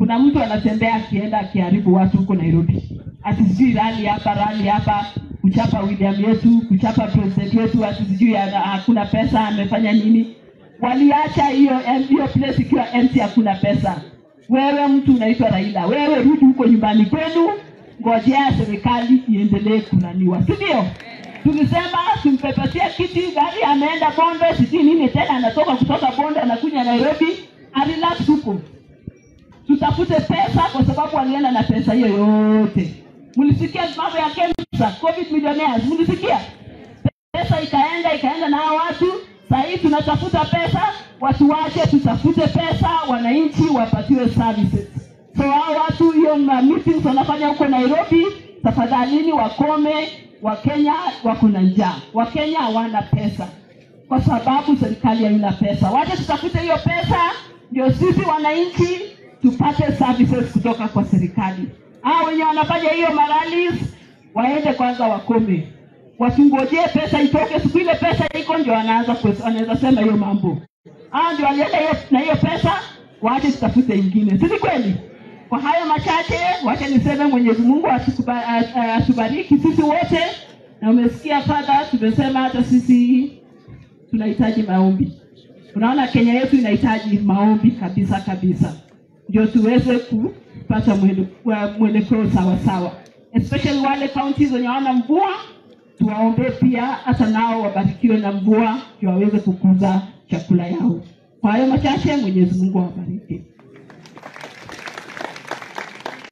kuna mtu anatembea akienda akiharibu watu huko nairobi ati sijui rali hapa rali hapa kuchapa william yetu kuchapa president wetu ati sijui ana- hakuna pesa amefanya nini waliacha hiyo em- hiyo place ikiwa empty hakuna pesa wewe mtu unaitwa raila wewe rudi huko nyumbani kwenu ngojea serikali iendelee kunaniwa si ndio tulisema tumpepesia kiti gari ameenda bondo sijui nini tena anatoka kutoka bondo anakuja nairobi arelax huko tutafute pesa kwa sababu walienda na pesa hiyo yote mlisikia mambo ya kemsa covid millionaires mlisikia pesa ikaenda ikaenda na hao watu sahii tunatafuta pesa watu wache tutafute pesa wananchi wapatiwe services so hao watu hiyo ma- meetings wanafanya huko nairobi tafadhalini wakome wakenya wako na njaa wakenya hawana pesa kwa sababu serikali haina pesa wacha tutafute hiyo pesa ndio sisi wananchi tupate services kutoka kwa serikali hao wenye wanafanya hiyo maralis waende kwanza wakome wasingojee pesa itoke siku ile pesa iko ndio wanaanza kwe- wanaweza sema hiyo mambo hao ndio walienda hiyo na hiyo pesa waache tutafute ingine si ni kweli kwa hayo machache wacha niseme mwenyezi mungu atukuba- a- a- atubariki sisi wote na umesikia fadha tumesema hata sisi tunahitaji maombi unaona kenya yetu inahitaji maombi kabisa kabisa ndio tuweze kupata mwele- wa- mwelekeo sawasawa especially wale counties wenye hawana mvua tuwaombee pia hata nao wabarikiwe na mvua ndio waweze kukuza chakula yao kwa hayo machache mwenyezi mungu awabariki